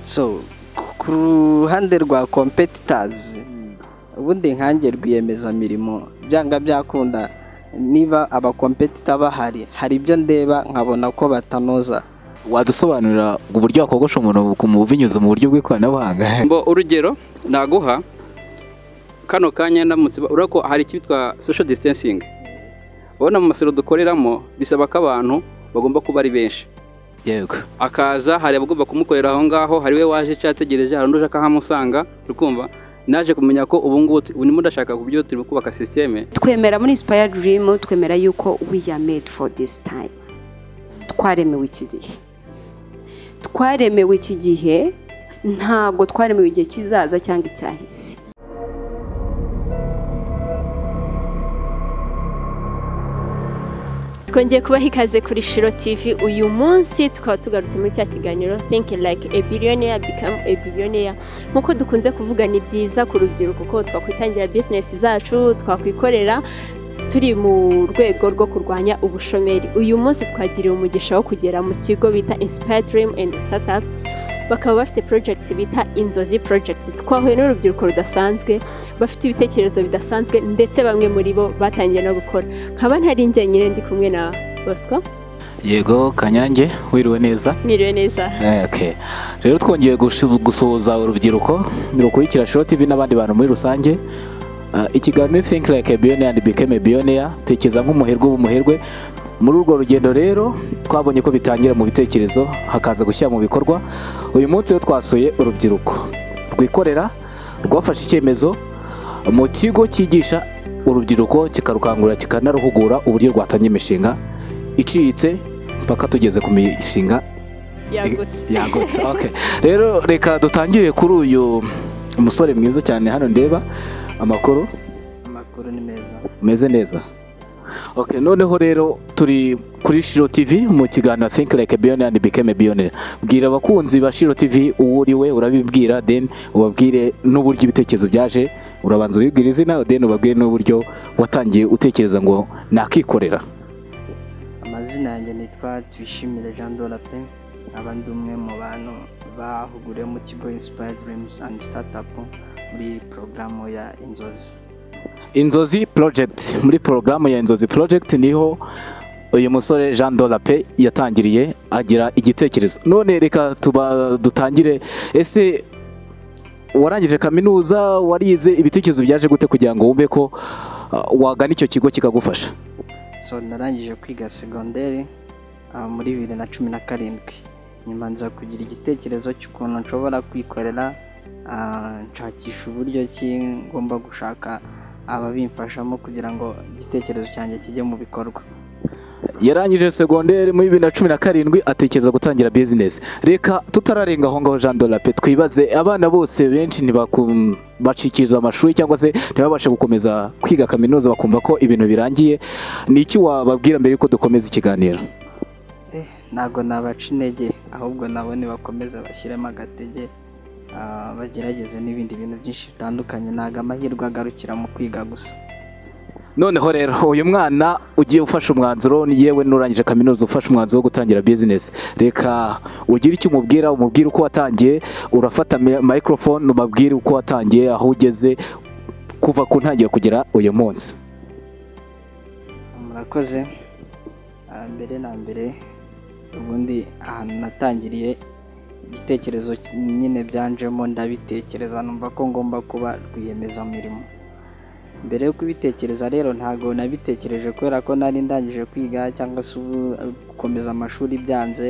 so ku ruhande rwa kompetitazi ubundi nkange rwiyemezamirimo byanga byakunda niba abakompetita bahari hari ibyo ndeba nkabona ko batanoza wadusobanurira uburyo wakogosha umuntu binyuze mu buryo bw'ikoranabuhanga mbo urugero naguha kano kanya ndamutse urabona ko hari icyitwa social distancing ubona mu masiro dukoreramo bisaba ko abantu bagomba kuba ari benshi yego akaza hari abagomba kumukorera aho ngaho hari we waje icyo yategereje hari undi uje akahamusanga kumva naje kumenya ko ubu ngubu urimo udashaka ku buryo turi kubaka sisiteme twemera muri isipaya dirimu twemera yuko we are made for this time twaremewe iki gihe twaremewe iki gihe ntabwo twaremewe igihe kizaza cyangwa icyahise twongeye kubaha ikaze kuri shiro tivi uyu munsi tukaba tugarutse muri cya kiganiro thinking like a billionaire become a billionaire nk'uko dukunze kuvuga ni byiza ku rubyiruko kuko twakwitangira bizinesi zacu twakwikorera turi mu rwego rwo kurwanya ubushomeri uyu munsi twagiriwe umugisha wo kugera mu kigo bita inspire dream and startups bakaba bafite project bita inzozi project twahuye n'urubyiruko rudasanzwe bafite ibitekerezo bidasanzwe ndetse bamwe muri bo batangiye no gukora nkaba ntari njyenyine ndi kumwe na bosco yego kanyange wiriwe neza niriwe neza Okay. rero twongeye gushi- gusuhuza urubyiruko rukurikira shiro tv n'abandi bantu muri rusange Ah, ikiganiro ni think like a billionaire and become a billionaire tekereza nk'umuherwe w'umuherwe muri urwo rugendo rero twabonye ko bitangira mu bitekerezo hakaza gushyira mu bikorwa uyu munsi rero twasuye urubyiruko rwikorera rwafashe icyemezo mu kigo cyigisha urubyiruko kikarukangurira kikanaruhugura uburyo rwatangira imishinga iciriritse mpaka tugeze ku mishinga yagutse yagutse okay. rero reka dutangire kuri uyu musore mwiza cyane hano ndeba amakuru amakuru ni meza umeze neza okay, noneho rero turi kuri shiro tv mu kiganiro think like a billionaire and become a billionaire bwira abakunzi ba shiro tv uwo uri we urabibwira then ubabwire n'uburyo ibitekerezo byaje urabanza ubibwira izina then ubabwire n'uburyo watangiye utekereza ngo nakikorera amazina yanjye nitwa tuyishimire jean dora pe aba ndi umwe mu bantu bahuguriwe mu kigo insipaya dirimuzi andi sitatapu muri porogaramu ya inzozi inzozi project muri porogaramu ya inzozi project niho uyu musore jean dolape yatangiriye agira igitekerezo none reka tuba dutangire ese warangije kaminuza warize ibitekerezo byaje gute kugira ngo wumve ko ah, wagana icyo kigo kikagufasha so narangije kwiga segonderi ah, muri bibiri na cumi na karindwi nyuma nza kugira igitekerezo cy'ukuntu nshobora kwikorera ah, nshakisha uburyo ki ngomba gushaka ababimfashamo kugira ngo igitekerezo cyanjye kijye mu bikorwa yarangije segonderi muri bibiri na cumi na karindwi atekereza gutangira bizinesi reka tutararenga aho ngaho jean dolape twibaze abana bose benshi ntibaku- bacikiriza amashuri cyangwa se ntibabashe gukomeza kwiga kaminuza bakumva ko ibintu birangiye ni iki wababwira mbere yuko dukomeza ikiganiro ntabwo nabaca intege ahubwo nabone bakomeza bashyiremo agatege ah, bagerageze n'ibindi bintu byinshi bitandukanye ntabwo amahirwe agarukira mu kwiga gusa noneho rero uyu mwana ugiye ufashe umwanzuro ni yewe n'urangije kaminuza ufashe umwanzuro wo gutangira bizinesi reka ugire icyo umubwira umubwire uko watangiye urafata mi- microphone ubabwire uko watangiye aho ugeze kuva ku ntangiriro kugera uyu munsi murakoze Ah, mbere na mbere ubundi ahantu natangiriye igitekerezo ki- nyine byanjemo ndabitekereza numva ko ngomba kuba rwiyemezamirimo mbere yo kubitekereza rero ntabwo nabitekereje kubera ko nari ndangije kwiga cyangwa se ubu- gukomeza amashuri byanze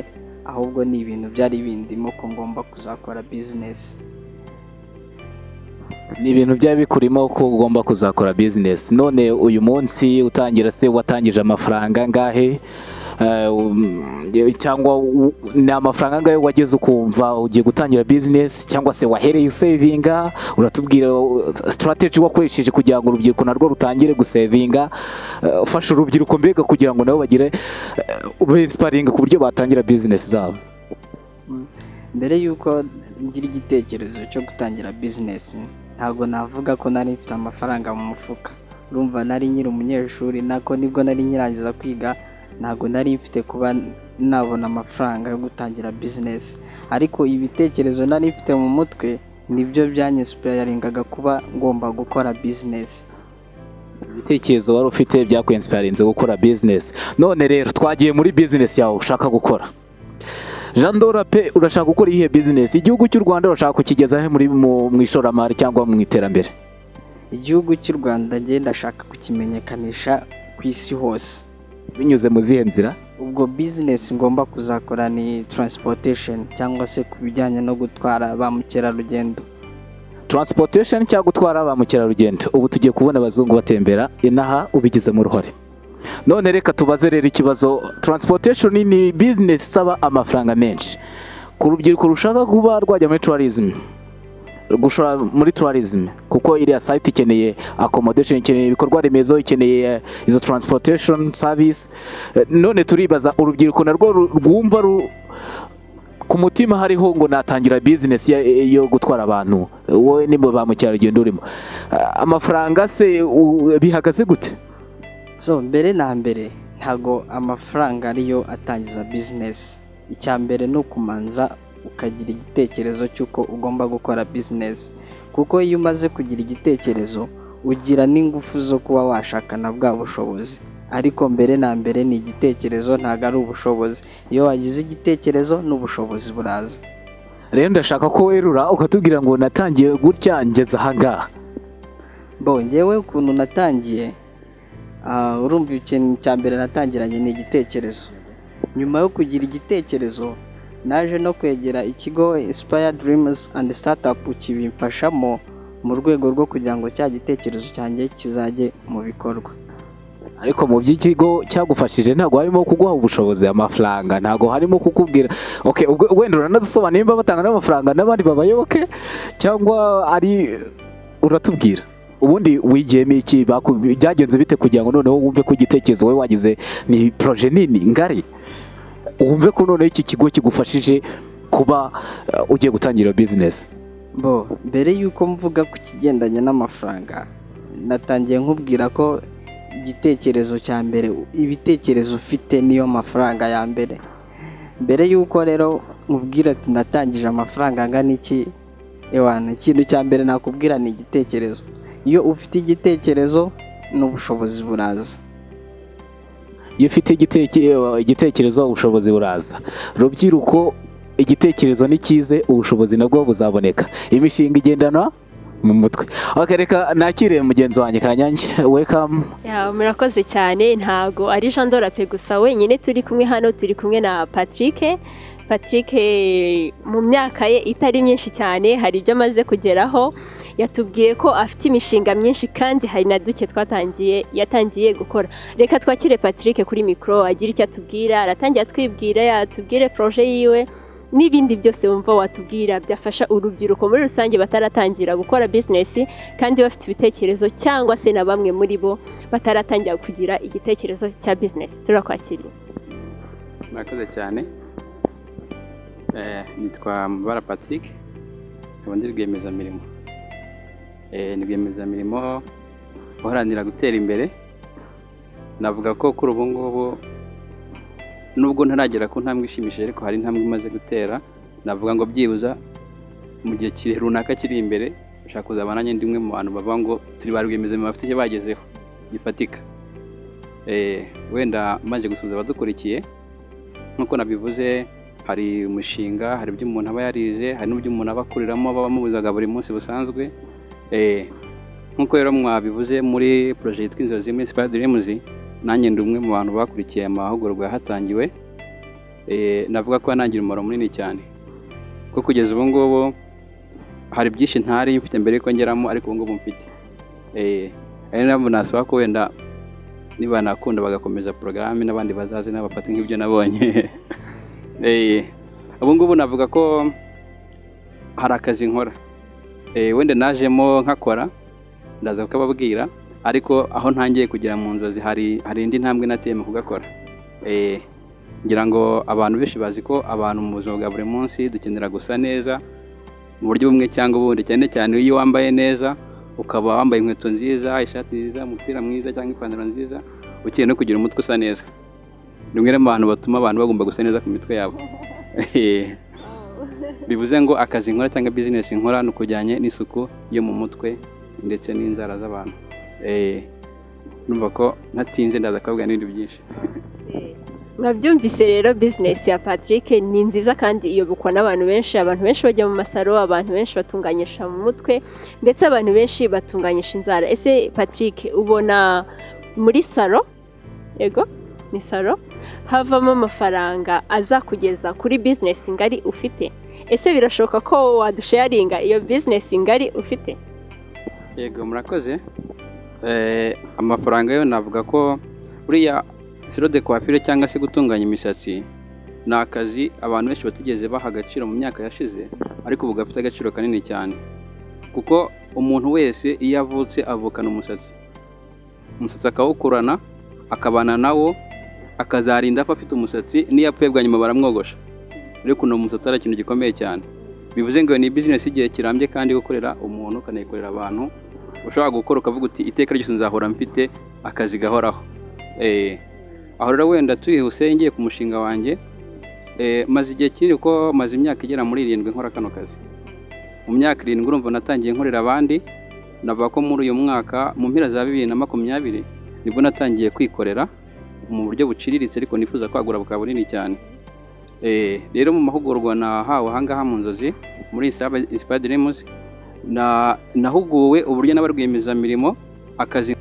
ahubwo ni ibintu byari bindimo ko ngomba kuzakora bizinesi ni ibintu byaba bikurimo ko ugomba kuzakora bizinesi none uyu munsi utangira se watangije amafaranga angahe Eh, um, cyangwa u- ni amafaranga angahe wageze ukumva ugiye gutangira bizinesi cyangwa se wahereye usevinga uratubwira sitarateji wakoresheje kugira ngo urubyiruko narwo rutangire gusevinga Eh, ufasha urubyiruko mbega kugira ngo nabo bagire ube insiparingi ku buryo batangira bizinesi zabo mbere y'uko ngira igitekerezo cyo gutangira bizinesi ntabwo navuga ko nari mfite amafaranga mu mufuka urumva nari nyiri umunyeshuri nako nibwo nari nkirangiza kwiga ntabwo nari mfite kuba nabona amafaranga yo gutangira bizinesi ariko ibitekerezo nari mfite mu mutwe nibyo byanyesipayaringaga kuba ngomba gukora bizinesi ibitekerezo wari ufite byakwinsiparinze gukora bizinesi none rero twagiye muri bizinesi yawe ushaka gukora jean dora pe urashaka gukora iyihe bizinesi igihugu cy'u rwanda urashaka kukigeza he muri mu mu ishoramari cyangwa mu iterambere igihugu cy'u rwanda njye ndashaka kukimenyekanisha ku isi hose binyuze mu zihe nzira ubwo bizinesi ngomba kuzakora ni taransipotesheni cyangwa se ku bijyanye no gutwara ba mukerarugendo taransipotesheni cyangwa gutwara ba mukerarugendo ubu tugiye kubona abazungu batembera inaha ubigizemo uruhare none reka tubaze rero ikibazo taransipotesheni ni bizinesi isaba amafaranga menshi ku rubyiruko rushaka kuba rwajya muri tuwarizime gushora muri tuwarizime kuko iriya sayiti ikeneye akomodesheni ikeneye ibikorwa remezo ikeneye izo taransipotesheni savisi none turibaza urubyiruko narwo ru- rwumva ru- ku mutima hariho ngo natangira bizinesi ya- yo gutwara abantu wowe ni mu ba mukerarugendo urimo Ah, amafaranga se u- bihagaze gute so mbere na mbere ntago amafaranga ariyo atangiza bizinesi icya mbere ni ukumanza ukagira igitekerezo cy'uko ugomba gukora bizinesi kuko iyo umaze kugira igitekerezo ugira n'ingufu zo kuba washakana bwa bushobozi ariko mbere na mbere ni igitekerezo ntago ari ubushobozi iyo wagize igitekerezo n'ubushobozi buraza rero ndashaka ko werura ukatubwira ngo natangiye gutya ngeze ahangaha bo njyewe ukuntu natangiye ah, urumva ikintu cya mbere natangiranye ni igitekerezo nyuma yo kugira igitekerezo naje no kwegera ikigo Inspire Dreams and Startup kibimfashamo mu rwego rwo kugira ngo cya gitekerezo cyanjye kizajye mu bikorwa ariko mu by'ikigo cyagufashije ntabwo harimo kuguha ubushobozi amafaranga ntabwo harimo kukubwira okay ubwo- wenda uranadusobanura nimba batanga n'amafaranga n'abandi babayoboke cyangwa ari uratubwira ubundi wigiyemo iki baku- byagenze bite kugira ngo noneho wumve ko igitekerezo wowe wagize ni proje nini ngari wumve ko noneho iki kigo kigufashije kuba eh, ugiye gutangira bizinesi bo mbere y'uko mvuga ku kigendanye n'amafaranga natangiye nkubwira ko igitekerezo cya mbere ibitekerezo ufite niyo mafaranga ya mbere mbere y'uko rero nkubwira ati natangije amafaranga angana iki ewana ikintu cya mbere nakubwira ni igitekerezo iyo ufite igitekerezo n'ubushobozi buraza iyo ufite igiteke- igitekerezo ubushobozi buraza rubyiruko igitekerezo ni cyize ubushobozi nabwo buzaboneka imishinga igendana mu mutwe okay, reka nakire mugenzi wanjye kanyange welcome Ya, murakoze cyane ntago ari Jean Dorape gusa wenyine turi kumwe hano turi kumwe na Patrick Patrick eh, mu myaka ye itari myinshi cyane hari ibyo amaze kugeraho yatubwiye ko afite imishinga myinshi kandi hari na duke twatangiye yatangiye gukora reka twakire Patrick kuri mikoro agira icyo atubwira aratangira atwibwira yatubwire proje yiwe n'ibindi byose wumva watubwira byafasha urubyiruko muri rusange bataratangira gukora bizinesi kandi bafite ibitekerezo cyangwa se na bamwe muri bo bataratangira kugira igitekerezo cya bizinesi turakwakiriye murakoze cyane Eh, nitwa mubara patrick nkaba ndi rwiyemezamirimo Eh, ni rwiyemezamirimo uharanira gutera imbere navuga ko kuri ubu ngubu nubwo ntaragera ku ntambwe ishimishije ariko hari intambwe imaze gutera navuga ngo byibuza mu gihe kiri runaka kiri imbere ushaka kuzaba nanjye ndi umwe mu bantu bavuga ngo turi ba rwiyemezamirimo bafite icyo bagezeho gifatika Eh, wenda maze gusuhuza abadukurikiye nk'uko nabivuze hari umushinga hari ibyo umuntu aba yarize hari n'ibyo umuntu aba akuriramo baba bamubuzaga buri munsi busanzwe Eh, nk'uko rero mwabivuze muri poroje yitwa inzozi muri sipaya dirimuzi nanjye ndi umwe mu bantu bakurikiye amahugurwa yahatangiwe Eh, navuga ko yanangiriye umumaro munini cyane kuko kugeza ubu ngubu hari byinshi ntari mfite mbere yuko ngeramo ariko ubu ngubu mfite Eh, ari nabwo nasaba ko wenda niba nakunda bagakomeza porogaramu n'abandi bazaze n'abafata nk'ibyo nabonye Eh, ubu ngubu navuga ko hari akazi nkora Eh, wenda najemo nkakora ndaza kukababwira ariko aho ntangiye kugera mu nzozi hari hari indi ntambwe nateye mu kugakora Eh, ngira ngo abantu benshi bazi ko abantu mu buzima bwa buri munsi dukenera gusa neza mu buryo bumwe cyangwa ubundi cyane cyane iyo wambaye neza ukaba wambaye inkweto nziza ishati nziza umupira mwiza cyangwa ipantaro nziza ukeneye no kugira umutwe usa neza ni umwe mu bantu batuma abantu bagomba gusa neza ku mitwe yabo bivuze ngo akazi nkora cyangwa bizinesi nkora ni ukujyanye n'isuku yo mu mutwe ndetse n'inzara z'abantu Eh, numva ko ntatinze ndaza kuvuga n'ibintu byinshi mwabyumvise rero bizinesi ya patrick ni nziza kandi iyobokwa n'abantu benshi abantu benshi bajya mu masaro abantu benshi batunganyisha mu mutwe ndetse abantu benshi batunganyisha inzara ese patrick ubona muri saro yego ni saro havamo amafaranga azakugeza kuri bizinesi ngari ufite ese birashoboka ko wadusharinga iyo bizinesi ngari ufite yego murakoze Eh, amafaranga yo navuga ko buriya siro de coiffure cyangwa se gutunganya imisatsi ni akazi abantu benshi batigeze baha agaciro mu myaka yashize ariko ubu gafite agaciro kanini cyane kuko umuntu wese iyo avutse avukana umusatsi umusatsi akawukurana akabana nawo akazarinda apfa afite umusatsi n'iyo apfuye bwa nyuma baramwogosha ariko uno musatsi ari ikintu gikomeye cyane bivuze ngo ni bizinesi igihe kirambye kandi gukorera umuntu ukanayikorera abantu ushobora gukora ukavuga uti iteka ryose nzahora mfite akazi gahoraho Eh, aho rero wenda tuyihuse ngiye ku mushinga wanjye eh, maze igihe kinini kuko maze imyaka igera muri irindwi nkora kano kazi mu myaka irindwi urumva natangiye nkorera abandi navuga ko muri uyu mwaka mu mpera za bibiri na makumyabiri nibwo natangiye kwikorera mu buryo buciriritse ariko nifuza kwagura bukaba bunini cyane Eh, rero mu mahugurwa nahawe ahangaha mu nzozi muri Inspired Dreams na nahuguwe uburyo n'abarwiyemezamirimo akazi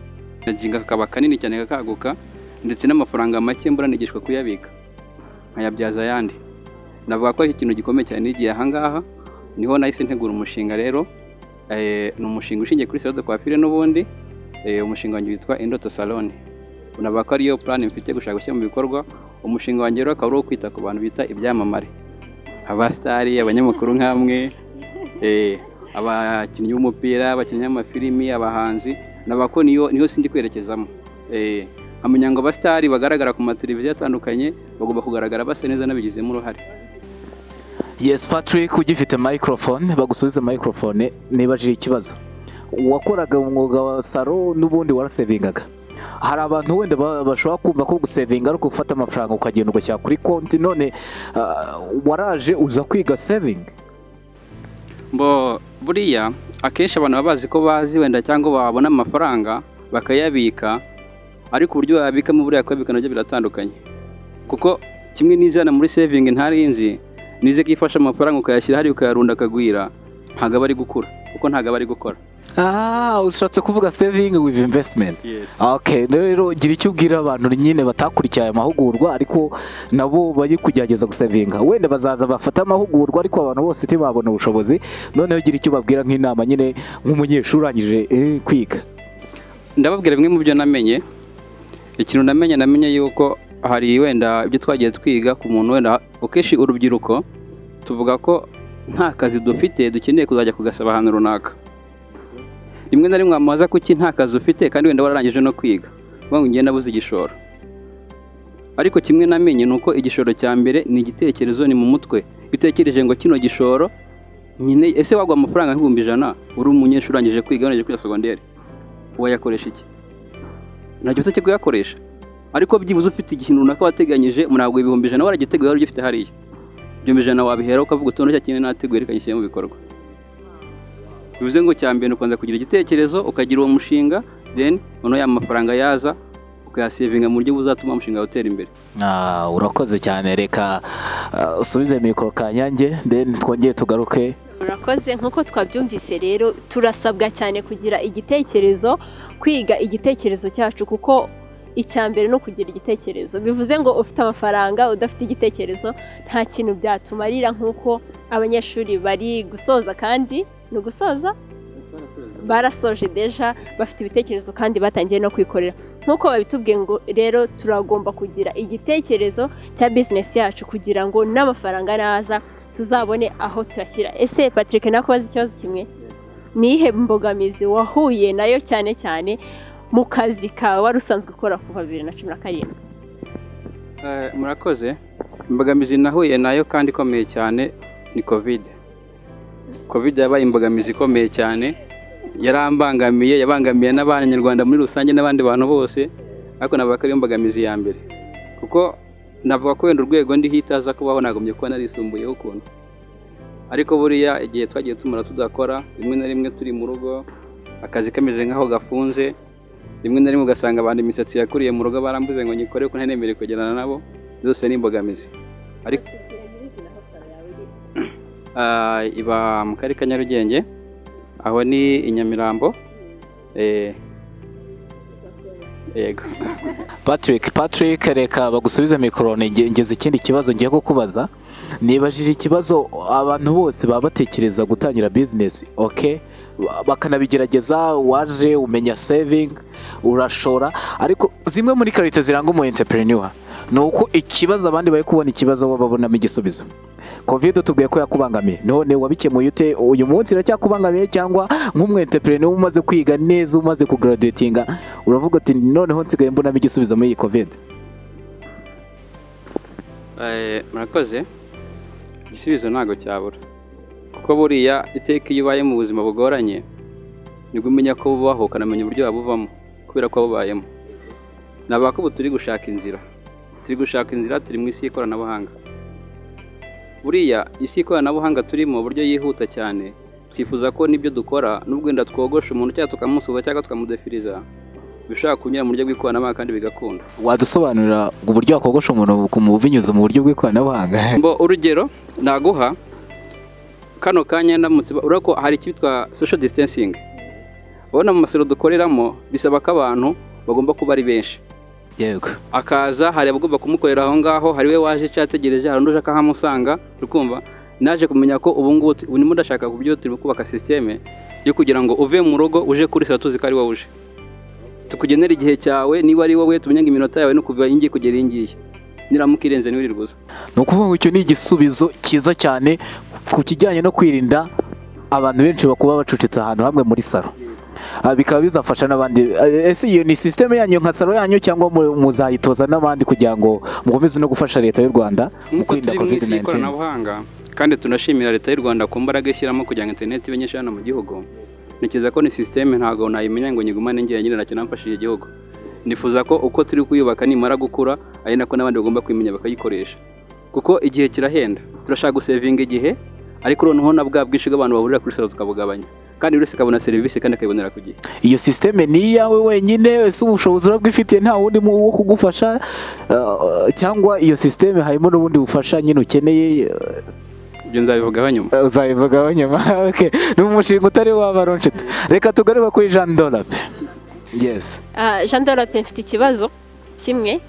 kajinga kakaba kanini cyane kakaguka ndetse n'amafaranga make mbura nigishwa kuyabika nkayabyaza ayandi navuga ko ari ikintu gikomeye cyane n'igihe ahangaha niho nahise ntegura umushinga rero eh, ni umushinga ushingiye kuri salon de coiffure n'ubundi eh, umushinga wanjye witwa Indoto Salon navuga ko ariyo plan mfite gushaka gushyira mu bikorwa umushinga wanjye rero akaba ari uwo kwita ku bantu bita ibyamamare abasitari abanyamakuru nk'amwe eh, abakinnyi b'umupira abakinnyi b'amafilimi abahanzi navuga ko niyo niyo sindi kwerekezamo Eh, nkamenya ngo abasitari bagaragara ku mateleviziyo atandukanye bagomba kugaragara basa neza n'abigizemo uruhare yes patrick ugifite microphone bagusubize microphone nibajije ikibazo wakoraga umwuga wa saro n'ubundi warasevingaga hari abantu wenda ba- bashobora kumva ko gusevinga ari ugufata amafaranga ukagenda ugashyira kuri konti none ah, waraje uza kwiga sevingi mbo buriya akenshi abantu baba bazi ko bazi wenda cyangwa babona amafaranga bakayabika ariko uburyo wayabikamo buriya kuyabika nabyo biratandukanye kuko kimwe n'izana muri sevingi ntarinzi nize ko ifasha amafaranga ukayashyira hariya ukayarunda akagwira ntabwo aba ari gukura kuko ntabwo aba ari gukora aha ushatse kuvuga sevingi wivu imvesitimenti Okay, rero gira icyo ubwira abantu nyine batakurikiye aya mahugurwa ariko nabo bari kugerageza gusevinga wenda bazaza bafata amahugurwa ariko abantu bose ntibabona ubushobozi noneho gira icyo ubabwira nk'inama nyine nk'umunyeshuri urangije eh, kwiga ndababwira bimwe mu byo namenye ikintu namenye namenye yuko hari wenda ibyo twagiye twiga ku muntu wenda akenshi urubyiruko tuvuga ko nta kazi dufite dukeneye kuzajya kugasaba ahantu runaka rimwe na rimwe wamaza kuki nta kazi ufite kandi wenda wararangije no kwiga uvuga ngo ngenda nabuze igishoro ariko kimwe namenye ni uko igishoro cya mbere ni igitekerezo ni mu mutwe bitekereje ngo kino gishoro nyine ese wagwa amafaranga nk'ibihumbi ijana uri umunyeshuri urangije kwiga urangije kwiga segonderi wayakoresha iki ntacyo usa cyo kuyakoresha ariko byibuze ufite ikintu runaka wateganyije ntabwo ibihumbi ijana waragiteguye wari ugifite hariya ibihumbi ijana wabihera ukavuga uti noneho cya kintu nateguye reka ngishyire mu bikorwa bivuze ngo cya mbere ni ubanza kugira igitekerezo ukagira uwo mushinga then noneho ya mafaranga yaza ukayasevinga mu buryo buzatuma umushinga wawe utera imbere Ah, urakoze cyane reka ah, usubize mikoro kanyange then twongere tugaruke murakoze nk'uko twabyumvise rero turasabwa cyane kugira igitekerezo kwiga igitekerezo cyacu kuko icya mbere ni ukugira igitekerezo bivuze ngo ufite amafaranga udafite igitekerezo nta kintu byatumarira nk'uko abanyeshuri bari gusoza kandi ni ugusoza barasoje deja bafite ibitekerezo kandi batangiye no kwikorera nk'uko babitubwiye ngo rero turagomba kugira igitekerezo cya bizinesi yacu kugira ngo n'amafaranga naza tuzabone aho tuyashyira ese patrick nakubaza ikibazo kimwe ni iyihe mbogamizi wahuye nayo cyane cyane mu kazi kawe wari usanzwe ukora kuva bibiri na cumi na karindwi Eh, murakoze imbogamizi nahuye nayo kandi ikomeye cyane ni kovide kovide yabaye imbogamizi ikomeye cyane yarambangamiye yabangamiye n'abanyarwanda muri rusange n'abandi bantu bose ariko navuga ko ari imbogamizi ya mbere kuko navuga ko wenda urwego ndiho itaza kubaho nagomye kuba narisumbuyeho ukuntu ariko buriya igihe twagiye tumara tudakora rimwe na rimwe turi mu rugo akazi kameze nk'aho gafunze rimwe na rimwe ugasanga abantu imisatsi yakuriye mu rugo barambuze ngo nyikore ko ntanemereye kugendana nabo zose ni imbogamizi ariko Ah, iba mu karere ka nyarugenge aho ni i nyamirambo Eh, yego patrick patrick reka bagusubize mikoro nge- ngeze ikindi kibazo ngiye kukubaza nibajije ikibazo abantu bose baba batekereza gutangira bizinesi oke bakanabigerageza waje umenya sevingi urashora ariko zimwe muri karite ziranga umu enterineriwa ni uko ikibazo abandi bari kubona ikibazo bo babonamo igisubizo kovide tubwiye ko yakubangamiye none wabikemuye ute uyu munsi iracyakubangamiye cyangwa nk'umu enterineriwa umaze kwiga neza umaze kugaraduwetinga uravuga uti noneho nsigaye mbonamo igisubizo muri iyi kovide Eh, murakoze igisubizo ntabwo cyabura kuko buriya iteka iyo ubaye mu buzima bugoranye nibwo umenya ko bubaho ukanamenya uburyo wabuvamo kubera ko wabubayemo ni abakubu turi gushaka inzira turi gushaka inzira turi mu isi y'ikoranabuhanga buriya isi y'ikoranabuhanga turimo uburyo yihuta cyane twifuza ko n'ibyo dukora nubwo wenda twogosha umuntu cyangwa tukamusuhuza cyangwa tukamudefiriza bishobora kunyura mu buryo bw'ikoranabuhanga kandi bigakunda wadusobanurira uburyo wakogosha umuntu ku- binyuze mu buryo bw'ikoranabuhanga mbo urugero naguha kano kanya ndamutse urabona ko hari icyitwa social distancing urabona mu masiro dukoreramo bisaba ko abantu bagomba kuba ari benshi yego akaza hari abagomba kumukorera aho ngaho hari we waje cyangwa ategereje hari undi uje akahamusanga ukumva naje kumenya ko ubu ngubu tu- ubu ndimo ndashaka ku buryo turi kubaka sisiteme yo kugira ngo uve mu rugo uje kuri salo tuzi ko ari wowe uje tukugenera igihe cyawe niba ari wowe tumenye ngo iminota yawe ni kuva iyi ngiyi kugera iyi ngiyi niramuka irenze ntiwirirwe uza ni ukuvuga ngo icyo ni igisubizo cyiza cyane ku kijyanye no kwirinda abantu benshi bakuba bacucitse ahantu hamwe muri salo Ah, bikaba bizafasha n'abandi Eh, ese iyo ni sisiteme yanyu nka salo yanyu cyangwa mu- muzayitoza n'abandi kugira ngo mukomeze no gufasha leta y'u rwanda mu nk'uko kwirinda turi mu covid isi 19 y'ikoranabuhanga kandi tunashimira leta y'u rwanda ku mbaraga ishyiramo kugira ngo interineti ibe nyinshi hano mu gihugu ntekereza ko ni sisiteme ntabwo nayimenya ngo nyigumane ngira nyine nacyo namfashije igihugu nifuza ko uko turi kuyubaka nimara gukura ari nako n'abandi bagomba kuyimenya bakayikoresha kuko igihe kirahenda turashaka gusevinga igihe ariko noneho na bwa bwinshi bw'abantu bahurira kuri salo tukabugabanya kandi buri wese akabona serivisi kandi akayibonera ku gihe iyo sisiteme ni iyawe wenyine ese ubushobozi urabwifitiye nta wundi mu- wo kugufasha Ah, cyangwa iyo sisiteme harimo n'ubundi bufasha nyine ukeneye eh, ibyo nzabivugaho nyuma uzabivugaho nyuma okay. ni umushinga utari waba ronshita reka tugaruka kuri jean dorape yes Ah, jean dorope mfite ikibazo kimwe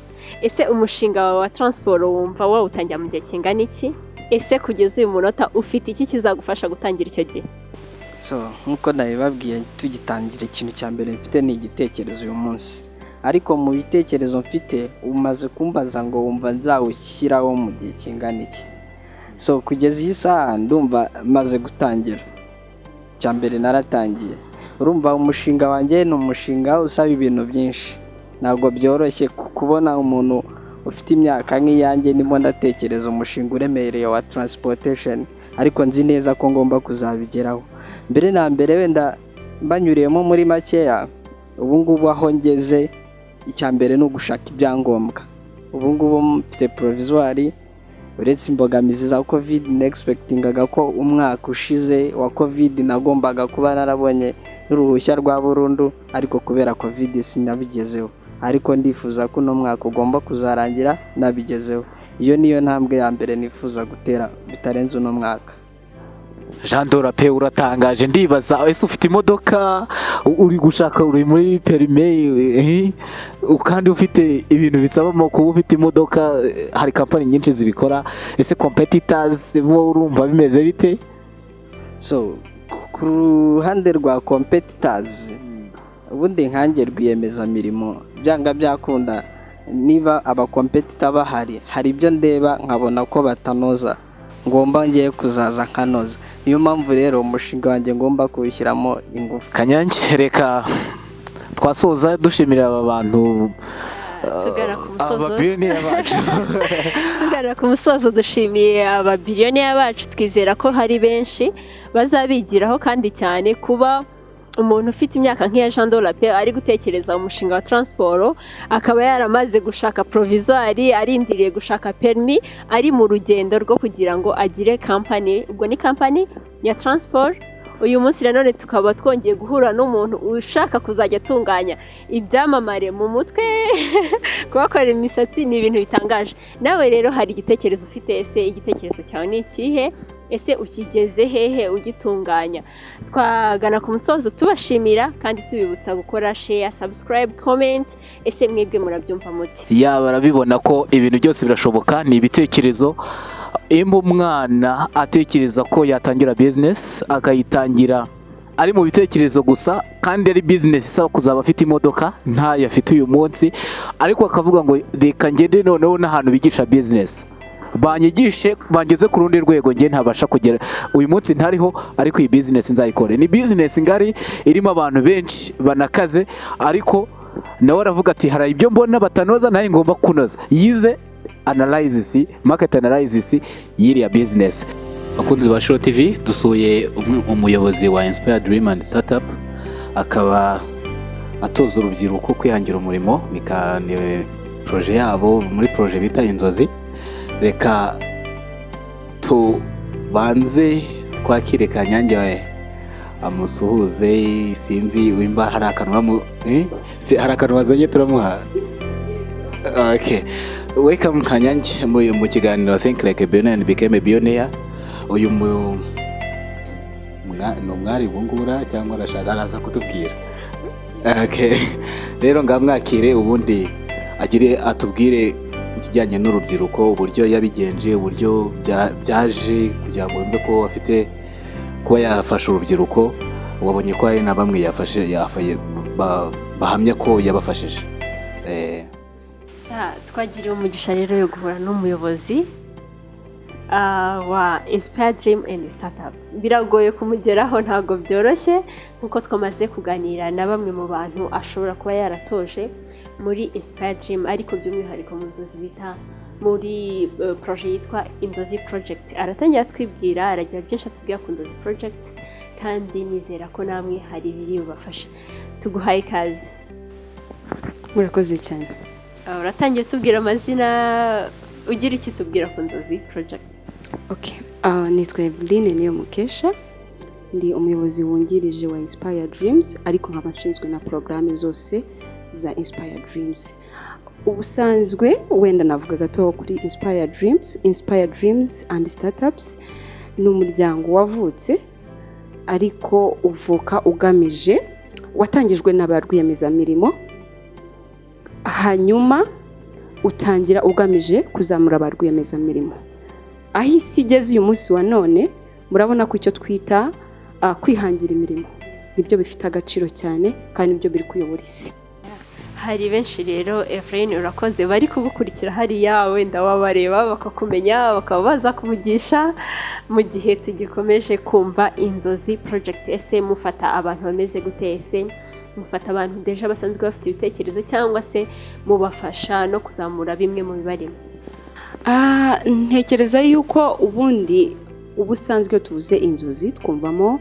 ese umushinga wawe wa taransiporo wumva wawutangira mu gihe kingana iki ese kugeza uyu munota ufite iki kizagufasha gutangira icyo gihe so nk'uko nabibabwiye tugitangira ikintu cya mbere mfite ni igitekerezo uyu munsi ariko mu bitekerezo mfite umaze kumbaza ngo wumva nzawushyiraho mu gihe kingana iki so kugeza iyi saha ndumva maze gutangira icya mbere naratangiye urumva umushinga wanjye ni umushinga usaba ibintu byinshi ntabwo byoroshye ku- kubona umuntu ufite imyaka nk'iyanjye ndimo ndatekereza umushinga uremereye wa transportation ariko nzi neza ko ngomba kuzabigeraho mbere na mbere wenda mbanyuriyemo muri makeya ubu ngubu aho ngeze icya mbere ni ugushaka ibyangombwa ubu ngubu mfite provizwari uretse imbogamizi za kovide negisipekitingaga ko umwaka ushize wa kovide nagombaga kuba narabonye n'uruhushya rwa burundu ariko kubera kovide sinabigezeho ariko ndifuza ko uno mwaka ugomba kuzarangira nabigezeho iyo niyo ntambwe ya mbere nifuza gutera bitarenze uno mwaka jean dorape uratangaje ndibaza ese ufite imodoka u- uri gushaka uri muri perime eh, kandi ufite ibintu bisabamo kuba ufite imodoka eh, hari kampani nyinshi zibikora ese competitors bo urumva bimeze bite so ku ruhande rwa competitors ubundi nkanjye rwiyemezamirimo byanga byakunda niba abakompetita bahari hari ibyo ndeba nkabona ko batanoza ngomba ngiye kuzaza nkanoza niyo mpamvu rero umushinga wanjye ngomba kuwushyiramo ingufu kanyange reka twasoza dushimira aba bantu tugana ku musozo ababiyonera bacu Tugarura ku musozo dushimiye ababiliyoneri bacu twizera ko hari benshi bazabigiraho kandi cyane kuba umuntu ufite imyaka nk'iya jean dola pe ari gutekereza umushinga wa taransiporo akaba yaramaze gushaka porovizwari arindiriye gushaka perimi ari mu rugendo rwo kugira ngo agire kampani ubwo ni kampani ya taransiporo uyu munsi nanone tukaba twongeye guhura n'umuntu ushaka kuzajya atunganya ibyamamare mu mutwe kubakorera imisatsi ni ibintu bitangaje nawe rero hari igitekerezo ufite ese igitekerezo cyawe ni ikihe ese ukigeze hehe ugitunganya twagana ku musozo tubashimira kandi tubibutsa gukora sheya sabusikarayibu komenti ese mwebwe murabyumva muti yaba barabibona ko ibintu byose birashoboka ni ibitekerezo imba umwana atekereza ko yatangira bizinesi akayitangira ari mu bitekerezo gusa kandi ari bizinesi isaba kuzaba afite imodoka ntayo afite uyu munsi ariko akavuga ngo reka ngende noneho n'ahantu bigisha bizinesi banyigishe bangeze ku rundi rwego njye ntabasha kugera uyu munsi ntariho ariko iyi bizinesi nzayikore ni bizinesi ngari irimo abantu benshi banakaze ariko nawe aravuga ati hari ibyo mbona batanoza nawe ngomba kunoza yize analysis market analysis y'iriya bizinesi abakunzi ba shiro tv dusuye umwe- umuyobozi wa inspire dream and startup akaba atoza urubyiruko kwihangira umurimo bika- ni poroje yabo muri poroje bita inzozi reka tubanze twakire kanyange we amusuhuze sinzi wimba hari akantu uramu eh? Si- hari akantu wazanye turamuha okay welcome kanyange mu, mu kiganiro think like a billionaire and became a billionaire uyu mu mwa- ni umwari wungura cyangwa arashaka araza kutubwira okay rero ngamwakire ubundi agire atubwire ikijyanye n'urubyiruko uburyo yabigenje uburyo bya- byaje kugira ngo yumve ko afite kuba yafasha urubyiruko wabonye ko hari na bamwe yafashe yafaye- ba- bahamya ko yabafashije Eh, Ya, twagiriye umugisha rero yo guhura n'umuyobozi ah, wa Inspire Dream and Startup biragoye kumugeraho ntabwo byoroshye nkuko twamaze kuganira na bamwe mu bantu ashobora kuba yaratoje muri Inspire Dream ariko by'umwihariko mu nzozi bita muri eh, proje yitwa Inzozi Project aratangira atwibwira aragira byinshi atubwira ku Inzozi Project kandi nizera ko namwe hari ibiri bubafasha tuguhaye ikaze murakoze cyane Uh, uratangiye tubwira amazina ugira iki tubwira ku nzozi project Okay. Ah, nitwa Eveline niyo mukesha ndi umuyobozi wungirije wa Inspire Dreams ariko nkaba nshinzwe na porogaramu zose za Inspire Dreams ubusanzwe wenda navuga gato kuri Inspire Dreams Inspire Dreams and Startups ni umuryango wavutse ariko uvuka ugamije watangijwe na ba rwiyemezamirimo hanyuma utangira ugamije kuzamura ba rwiyemezamirimo aho isi igeze uyu munsi wa none murabona ko icyo twita ah, kwihangira imirimo nibyo bifite agaciro cyane kandi nibyo biri kuyobora isi hari benshi rero Efrain urakoze bari kugukurikira hariya wenda wabareba bakakumenya bakaba baza kuvugisha mu gihe tugikomeje kumva inzozi project ese mufata abantu bameze gute ese mufata abantu deja basanzwe bafite ibitekerezo cyangwa se mubafasha no kuzamura bimwe mu bibarimo Ah, ntekereza yuko ubundi ubusanzwe iyo tuvuze inzozi twumvamo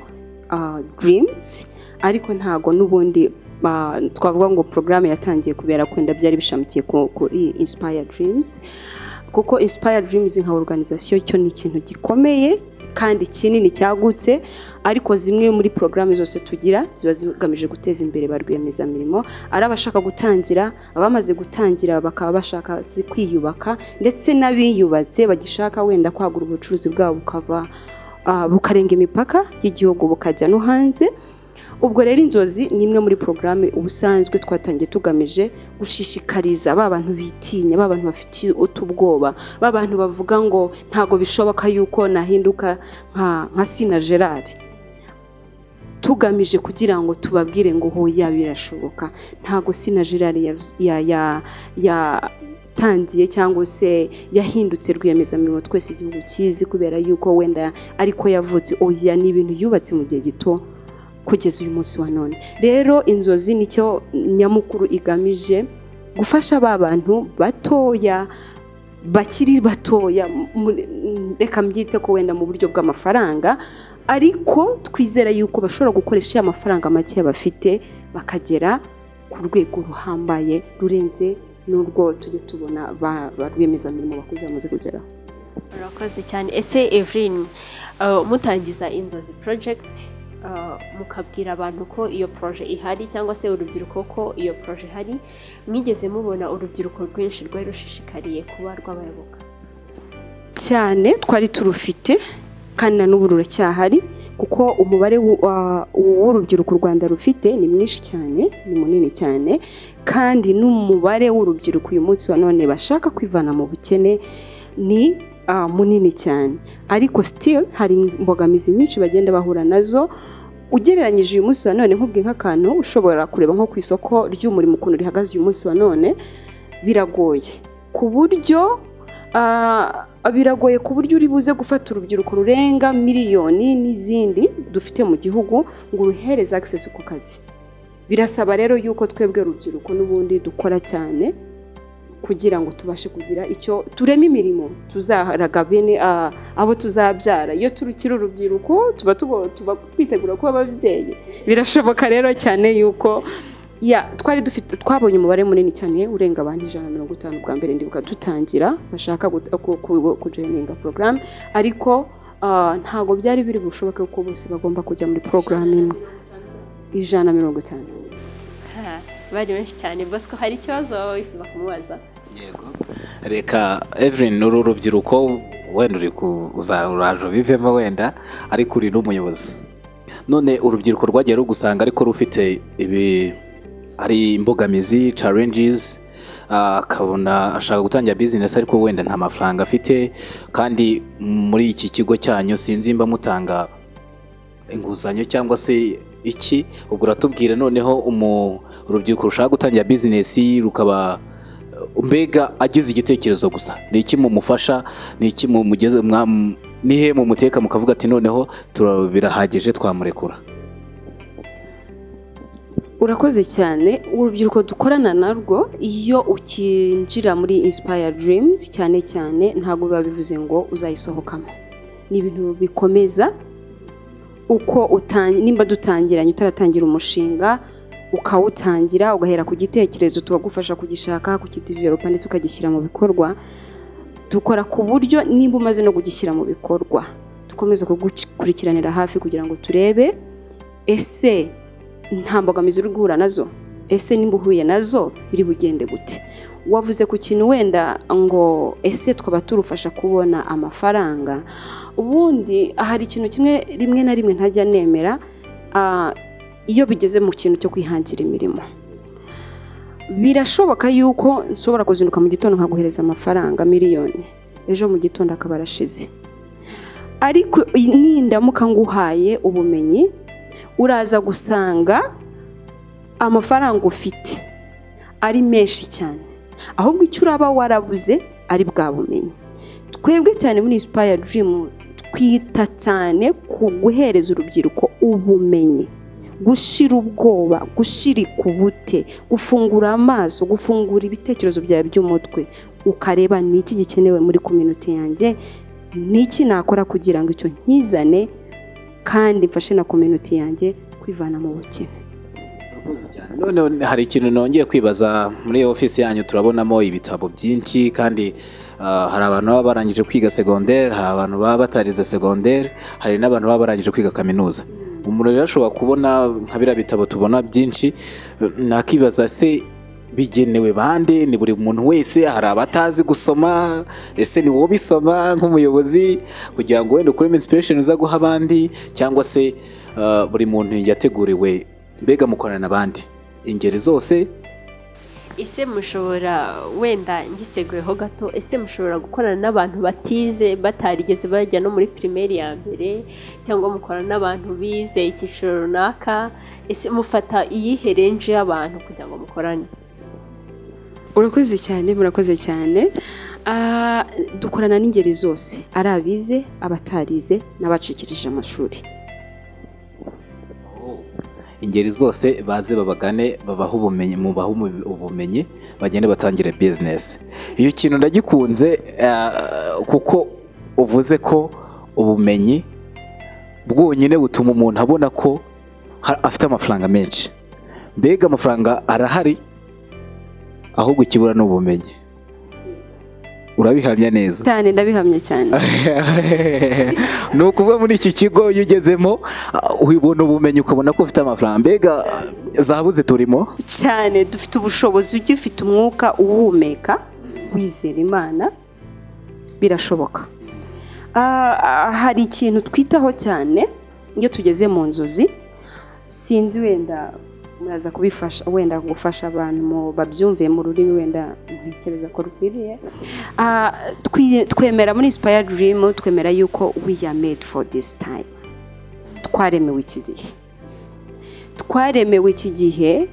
dirimuzi ariko ntago n'ubundi ah, twavuga ngo porogaramu yatangiye kubera ko wenda byari bishamikiye ku- kuri insipaya dirimuzi kuko insipaya dirimuzi nka oruganizasiyo cyo ni ikintu gikomeye kandi kinini cyagutse ariko zimwe muri porogaramu zose tugira ziba zigamije guteza imbere ba rwiyemezamirimo ari abashaka gutangira abamaze gutangira bakaba bashaka kwiyubaka ndetse n'abiyubatse bagishaka wenda kwagura ubucuruzi bwabo bukava ah, bukarenga imipaka y'igihugu bukajya no hanze ubwo rero inzozi ni imwe muri porogaramu ubusanzwe twatangiye tugamije gushishikariza ba bantu bitinya ba bantu bafite utubwoba ba bantu bavuga ngo ntago bishoboka yuko nahinduka nka nka sina gerard tugamije kugira ngo tubabwire ngo hoya birashoboka ntago sina gerard yav- ya- ya- ya- yatangiye cyangwa se yahindutse rwiyemezamirimo twese igihugu kizi kubera yuko wenda ariko yavutse oya ni ibintu yubatse mu gihe gito kugeza uyu munsi wa none rero inzozi nicyo nyamukuru igamije gufasha ba bantu batoya bakiri batoya mu- reka mbyite ko wenda mu buryo bw'amafaranga ariko twizera yuko bashobora gukoresha ya mafaranga makeya bafite bakagera ku rwego ruhambaye rurenze n'urwo tujya tubona ba ba rwiyemezamirimo bakuze bamaze kugeraho murakoze cyane ese evelyn uh, mutangiza inzozi project uh, mukabwira abantu ko iyo proje ihari cyangwa se urubyiruko ko iyo proje ihari mwigeze mubona urubyiruko rwinshi rwari rushishikariye kuba rw'abayoboka cyane twari turufite kandi na n'ubu ruracyahari kuko umubare w'u- wa- w'urubyiruko u rwanda rufite ni mwinshi cyane ni munini cyane kandi n'umubare w'urubyiruko uyu munsi wa none bashaka kwivana mu bukene ni ah, munini cyane ariko still hari imbogamizi nyinshi bagenda bahura nazo ugereranyije uyu munsi wa none nk'ubwe nk'akantu ushobora kureba nko ku isoko ry'umurimo ukuntu rihagaze uyu munsi wa none biragoye ku buryo Ah, biragoye ku buryo uri buze gufata urubyiruko rurenga miliyoni n'izindi dufite mu gihugu ngo uruhereze access ku kazi birasaba rero yuko twebwe urubyiruko n'ubundi dukora cyane kugira ngo tubashe kugira icyo tureme imirimo tuzaharaga bene ah, abo tuzabyara iyo turukiri urubyiruko tuba tugo- tuba twitegura kuba ababyeyi birashoboka rero cyane yuko ya twari dufite twabonye umubare munini cyane urenga abantu ijana na mirongo itanu bwa mbere ndibuka dutangira bashaka kujeninga porogaramu ariko ah, ntabwo byari biri bushoboke ko bose bagomba kujya muri porogaramu imwe ijana na mirongo itanu Ha, bari benshi cyane bosco hari ikibazo waba wifuza kumubaza yego reka evelyn uru rubyiruko wenda uri kuzaraje bivemo wenda ariko uri n'umuyobozi none urubyiruko rwagiye rugusanga ariko rufite ibi hari imbogamizi challenges ah, akabona ashaka gutangira bizinesi ariko wenda nta mafaranga afite kandi muri iki kigo cyanyu sinzi mba mutanga inguzanyo cyangwa se iki ubwo uratubwire noneho umu- urubyiruko rushaka gutangira bizinesi rukaba mbega agize igitekerezo gusa ni iki mumufasha ni iki mumugeze mwa- nihe mumuteka mukavuga ati noneho tura- birahagije twamurekura urakoze cyane urubyiruko dukorana narwo iyo ukinjira muri inspire dreams cyane cyane ntabwo biba bivuze ngo uzayisohokamo ni ibintu bikomeza uko utan- nimba dutangiranye utaratangira umushinga ukawutangira ugahera ku gitekerezo tubagufasha kugishaka kukidevelopa ndetse ukagishyira mu bikorwa dukora ku buryo nimba umaze no kugishyira mu bikorwa dukomeza kugukurikiranira hafi kugira ngo turebe ese nta mbogamizi uri guhura nazo ese nimba uhuye nazo biri bugende gute wavuze ku kintu wenda ngo ese twaba turufasha kubona amafaranga ubundi hari ikintu kimwe rimwe na rimwe ntajya nemera ah, iyo bigeze mu kintu cyo kwihangira imirimo birashoboka yuko nshobora kuzinduka mu gitondo nkaguhereza amafaranga miliyoni ejo mu gitondo akaba arashize ariko nindamuka nguhaye ubumenyi uraza gusanga amafaranga ufite ari menshi cyane ahubwo icyo uraba warabuze ari bwa bumenyi twebwe cyane muri inspire dream twita cyane ku guhereza urubyiruko ubumenyi gushira ubwoba gushirika ubute gufungura amaso gufungura ibitekerezo byawe by'umutwe ukareba ni iki gikenewe muri kominote yanjye ni iki nakora kugira ngo icyo nkizane kandi mfashe na kominote yanjye kwivana mu bukene noneho hari ikintu nongeye kwibaza muri iyo ofisi yanyu turabonamo ibitabo byinshi kandi ah, hari abantu baba barangije kwiga segonderi hari abantu baba batarize segonderi hari n'abantu baba barangije kwiga kaminuza umuntu rero ashobora kubona nka biriya bitabo tubona byinshi nakibaza se bigenewe bande ni buri muntu wese hari abatazi gusoma ese ni wowe ubisoma nk'umuyobozi kugira ngo wenda ukuremo inspiration uza guha abandi cyangwa se ah, buri muntu yateguriwe mbega mukorana n'abandi ingeri zose ese mushobora wenda ngiseguyeho gato ese mushobora gukorana n'abantu batize batarigeze bajya no muri pirimeri ya mbere cyangwa mukorana n'abantu bize icyiciro runaka ese mufata iyihe renje y'abantu kugira ngo mukorane urakoze cyane murakoze cyane Ah, dukorana n'ingeri zose ari abize abatarize n'abacikirije amashuri ingeri zose baze babagane babahe ubumenyi mubahe umu- ubumenyi bagende batangire bizinesi iyo kintu ndagikunze eh, kuko uvuze ko ubumenyi bwonyine butuma umuntu abona ko ha- afite amafaranga menshi mbega amafaranga arahari ahubwo ikibura ni ubumenyi urabihamya neza cyane ndabihamye cyane ni ukuvuga muri iki kigo iyo ugezemo ah, ubona ubumenyi ukabona ko ufite amafaranga mbega zahabu ziturimo cyane dufite ubushobozi ujya ufite umwuka uwuhumeka wizera imana birashoboka Ah, ah, hari ikintu twitaho cyane iyo tugeze mu nzozi sinzi wenda muraza kubifasha wenda gufasha abantu mu- babyumve mu rurimi wenda ntekereza ko rukwiriye Ah, twi- twemera muri inspire dream twemera yuko we are made for this time twaremewe iki gihe twaremewe iki gihe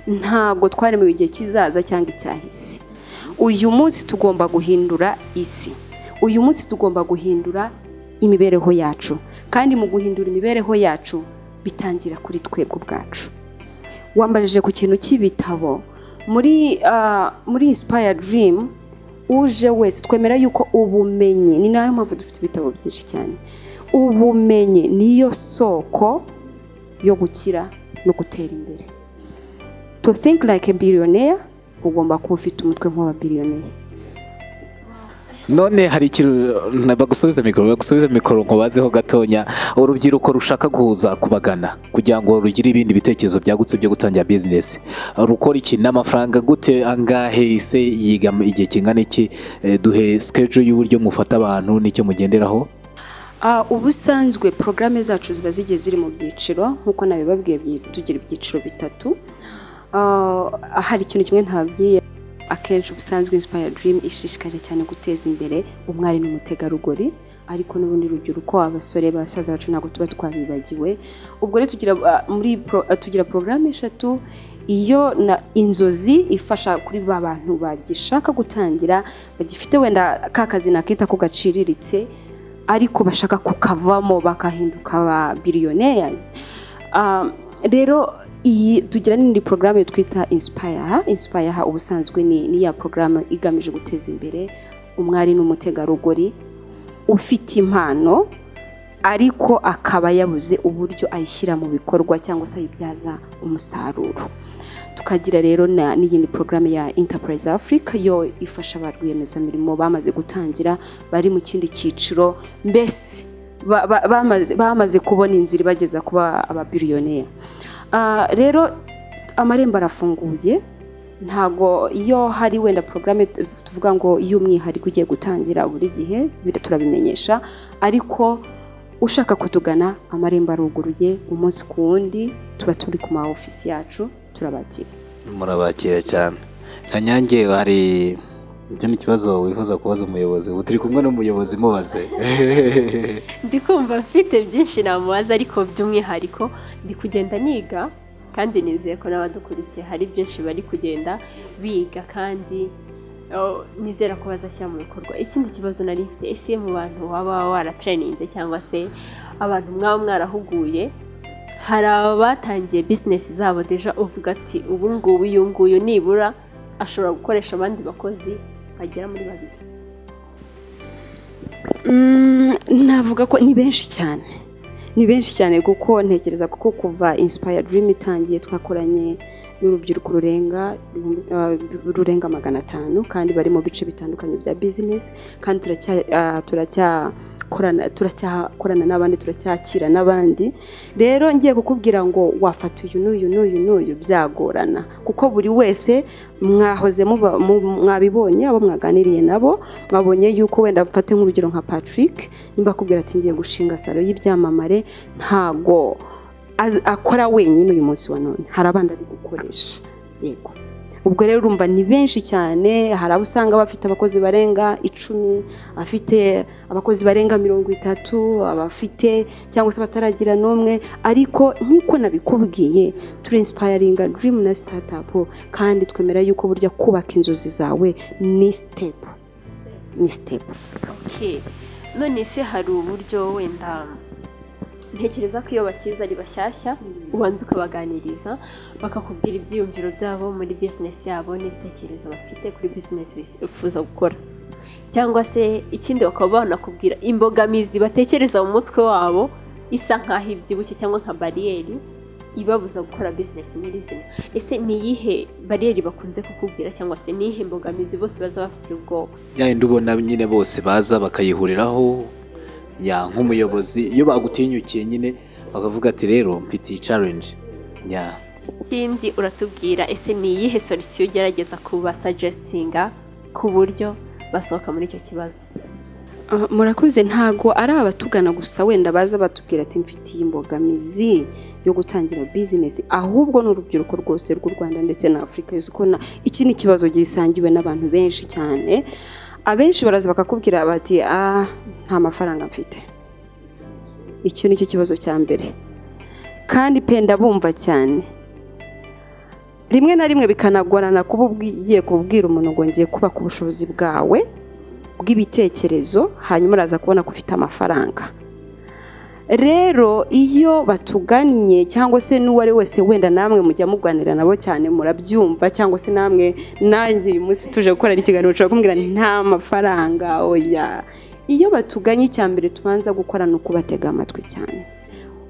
ntabwo twaremewe igihe kizaza cyangwa icyahise uyu munsi tugomba guhindura isi uyu munsi tugomba guhindura imibereho yacu kandi mu guhindura imibereho yacu bitangira kuri twebwe ubwacu wambajije ku kintu cy'ibitabo muri ah, muri inspire dream uje wese twemera yuko ubumenyi ni nayo mpamvu dufite ibitabo byinshi cyane ubumenyi niyo soko yo gukira no gutera imbere to think like a billionaire ugomba kuba ufite umutwe nk'ababiliyoneri none hari ikintu bagusubiza mikoro bagusubiza mikoro nkubazeho gatonya urubyiruko rushaka kuza kubagana kugira ngo rugire ibindi bitekerezo byagutse byo gutangira bizinesi rukora iki n'amafaranga gute angahe se yiga igihe kingana iki Eh, duhe sikejo y'uburyo mufata abantu n'icyo mugenderaho Ah, ubusanzwe porogaramu zacu ziba zigiye ziri mu byiciro nk'uko nabibabwiye byi- tugira ibyiciro bitatu Ah, hari ikintu kimwe ntababwiye akenshi ubusanzwe inspire dream ishishikaje cyane guteza imbere umwari n'umutegarugori ariko n'ubundi rubyiruko abasore basaza bacu ntabwo tuba twabibagiwe ubwo rero tugira ah, muri pro- ah, tugira porogaramu eshatu iyo na inzozi ifasha kuri ba bantu bagishaka gutangira bagifite wenda ka kazi nakita ko gaciriritse ariko bashaka kukavamo bakahinduka ba billionaires Ah, rero iyi tugira n'indi porogaramu twita inspire inspire ubusanzwe ni ni ya porogaramu igamije guteza imbere umwari n'umutegarugori ufite impano ariko akaba yabuze uburyo ayishyira mu bikorwa cyangwa se ayibyaza umusaruro tukagira rero na- n'iyindi porogaramu ya Enterprise Africa yo ifasha ba rwiyemezamirimo bamaze gutangira bari mu kindi cyiciro mbese ba- ba- bamaze- bamaze kubona inzira ibageza kuba ababiliyoneri Ah, rero amarembo arafunguye ntago iyo hari wenda porogaramu tuvuga ngo y'umwihariko ugiye gutangira buri gihe bir- turabimenyesha ariko ushaka kutugana amarembo aruguruye umunsi ku wundi tuba turi ku ma ofisi yacu turabakira murabakira cyane kanyange hari ibyo ni ikibazo wifuza kubaza umuyobozi ubu turi kumwe n'umuyobozi mubaze ndi kumva mfite byinshi namubaza ariko by'umwihariko ndi kugenda niga kandi nizeye ko n'abadukurikiye hari byinshi bari kugenda biga kandi oh, nizera ko bazashyira mu bikorwa ikindi kibazo nari mfite ese mu bantu waba waratrayininze cyangwa se abantu mwaba mwarahuguye hari abatangiye bizinesi zabo deja uvuga ati ubu ngubu uyu nguyu nibura ashobora gukoresha abandi bakozi bagera muri babiri Mm, navuga ko ni benshi cyane ni benshi cyane kuko ntekereza kuko kuva inspire dream itangiye twakoranye n'urubyiruko rurenga ibihumbi- ah, rurenga magana atanu kandi bari mu bice bitandukanye bya business kandi turacya- ah, turacyakorana turacyakorana n'abandi turacyakira n'abandi rero ngiye kukubwira ngo wafata uyu n'uyu n'uyu n'uyu byagorana kuko buri wese mwahoze muba- mu- mwabibonye abo mwaganiriye nabo mwabonye yuko wenda mfate nk'urugero nka patrick nimba akubwira ati ngiye gushinga salo y'ibyamamare ntago az- akora wenyine uyu munsi wa none hari abandi ari gukoresha yego ubwo rero urumva ni benshi cyane hari abo usanga bafite abakozi barenga icumi afite abakozi barenga mirongo itatu abafite cyangwa se bataragira n'umwe ariko nk'uko nabikubwiye turi insipayaringa dirimu na sitatapu kandi twemera yuko burya kubaka inzozi zawe ni sitepu ni sitepu Okay. none se hari uburyo wenda ntekereza ko iyo bakiza ari bashyashya ubanza ukabaganiriza bakakubwira ibyiyumviro byabo muri bizinesi yabo n'ibitekerezo bafite kuri bizinesi bifuza gukora cyangwa se ikindi bakaba banakubwira imbogamizi batekereza mu mutwe wabo isa nk'aho ibyibushye cyangwa nka bariyeri ibabuza gukora bizinesi nyirizina ese ni iyihe bariyeri bakunze kukubwira cyangwa se ni iyihe mbogamizi bose baza bafitiye ubwoba ya yindi ubona nyine bose baza bakayihuriraho ya nk'umuyobozi iyo bagutinyukiye nyine bakavuga ati rero mfite iyi challenge ya ikindi uratubwira ese ni iyihe solisiyo ugerageza kubasajesitinga ku buryo basohoka muri icyo kibazo Ah, murakoze ntago ari abatugana gusa wenda baza batubwira ati mfitiye imbogamizi yo gutangira bizinesi ahubwo ni urubyiruko rwose rw'u Rwanda ndetse na Afurika yose ko na- iki ni ikibazo gisangiwe n'abantu benshi cyane abenshi baraza bakakubwira bati ah nta mafaranga mfite icyo ni cyo kibazo cya mbere kandi penda bumva cyane rimwe na rimwe bikanagorana kuba ubwi- ugiye kubwira umuntu ngo ngiye kubaka ubushobozi bwawe bw'ibitekerezo hanyuma uraza kubona ko ufite amafaranga rero iyo batugannye cyangwa se n'uwo ari we wese wenda namwe mujya muganira nabo cyane murabyumva cyangwa se namwe nanjye uyu munsi tuje gukorana ikiganiro ushobora kumbwira nti, nta mafaranga oya iyo batuganye icya mbere tubanza gukora ni ukubatega amatwi cyane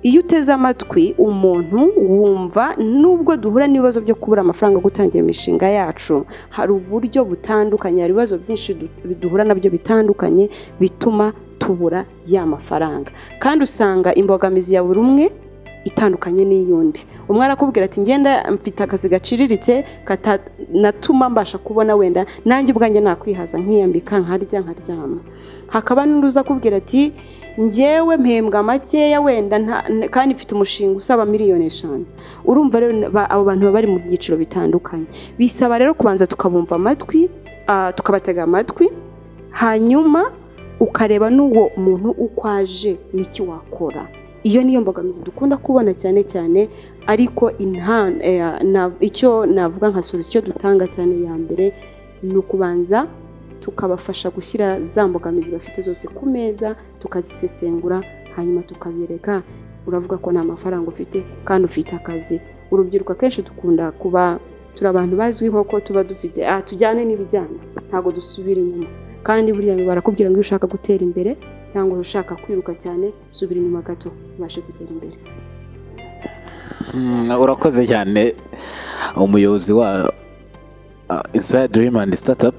iyo uteze amatwi umuntu wumva nubwo duhura n'ibibazo byo kubura amafaranga yo gutangira imishinga yacu hari uburyo butandukanye hari ibibazo byinshi du- duhura nabyo bitandukanye bituma tubura ya mafaranga kandi usanga imbogamizi ya buri umwe itandukanye n'iy'undi umwe arakubwira ati ngenda mfite akazi gaciriritse katanatuma mbasha kubona wenda nanjye ubwanjye nakwihaza nkiyambika nkarya nkaryama hakaba n'undi uza akubwira ati njyewe mpembwa makeya wenda nta- n- kandi mfite umushinga usaba miliyoni eshanu urumva rero ba- abo bantu baba bari mu byiciro bitandukanye bisaba rero kubanza tukabumva amatwi ah, tukabatega amatwi hanyuma ukareba n'uwo muntu uko aje n'iki wakora iyo niyo mbogamizi dukunda kubona cyane cyane ariko inta- eh, na- icyo navuga nka solisiyo dutanga cyane ya mbere ni ukubanza tukabafasha gushyira za mbogamizi bafite zose ku meza tukazisesengura hanyuma tukabereka uravuga ko nta mafaranga ufite kandi ufite akazi urubyiruko akenshi dukunda kuba turi abantu bazwiho ko tuba dufite ah tujyane n'ibijyana ntabwo dusubira inyuma kandi buriya barakubwira ngo iyo ushaka gutera imbere cyangwa ushaka kwiruka cyane subira inyuma gato ubashe kugera imbere Mm, urakoze cyane umuyobozi wa inspire dream and startup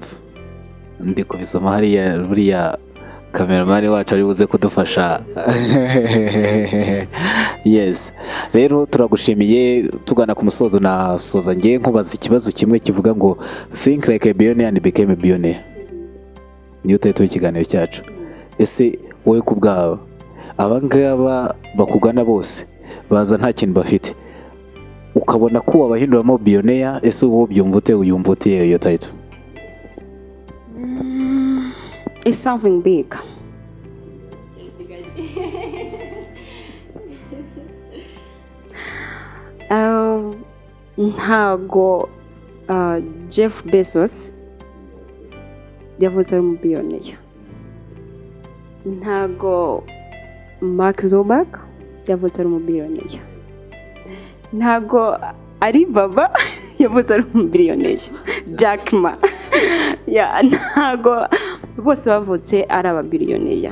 ndi kubisoma hariya buriya kameramani wacu ari buze kudufasha yes rero turagushimiye tugana ku musozo nasoza ngewe nkubaza ikibazo kimwe kivuga ngo think like a billionaire and became a billionaire niyo utahita ikiganiro cyacu ese wowe ku bwawe aba ngaba bakugana bose baza nta kintu bafite ukabona ko wabahinduramo biyoneya ese wowe ubyumva ute uyumva ute iyo tayito it's something big Ah, ntago ah, jeff bezos yavuze ari umubiyoneye ntago mark zuberg yavuze ari umubiyoneye ntago ari baba yavuze ari umubiyoneye jack ma ya ntago bose bavutse ari ababiliyoneri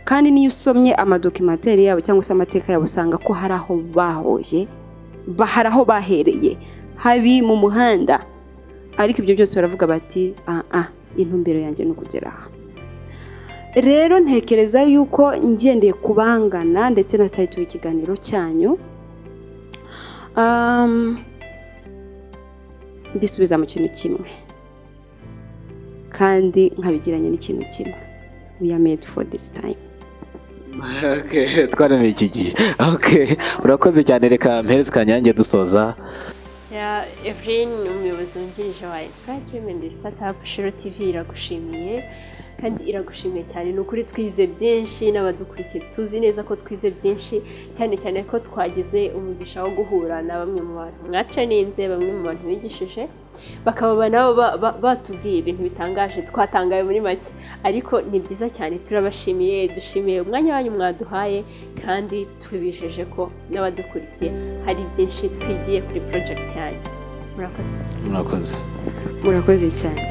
kandi n'iyo usomye amadokimateri yabo cyangwa se amateka yabo usanga ko hari aho bahoye ba- hari aho bahereye habi mu muhanda ariko ibyo byose baravuga bati ah ah intumbero yanjye ni ukugera aha rero ntekereza yuko ngendeye ku bangana ndetse na tayito y'ikiganiro cyanyu um, mbisubiza mu kintu kimwe kandi nkabigiranye n'ikintu kimwe we are made for this time twaremeye iki gihe Okay, urakoze cyane reka mpereze kanyange dusoza ya Evelyn ni umuyobozi wungirije wa Inspire Dream and Startup Shiro TV iragushimiye kandi iragushimiye cyane ni ukuri twize byinshi n'abadukurikiye tuzi neza ko twize byinshi cyane cyane ko twagize umugisha wo guhura na bamwe mu bantu mwatreninze bamwe mu bantu bigishije bakaba nabo ba- ba- batubwiye ibintu bitangaje twatangaye muri make ariko ni byiza cyane turabashimiye dushimiye umwanya wanyu mwaduhaye kandi tubijeje ko n'abadukurikiye hari byinshi twigiye kuri project yanyu murakoze murakoze murakoze cyane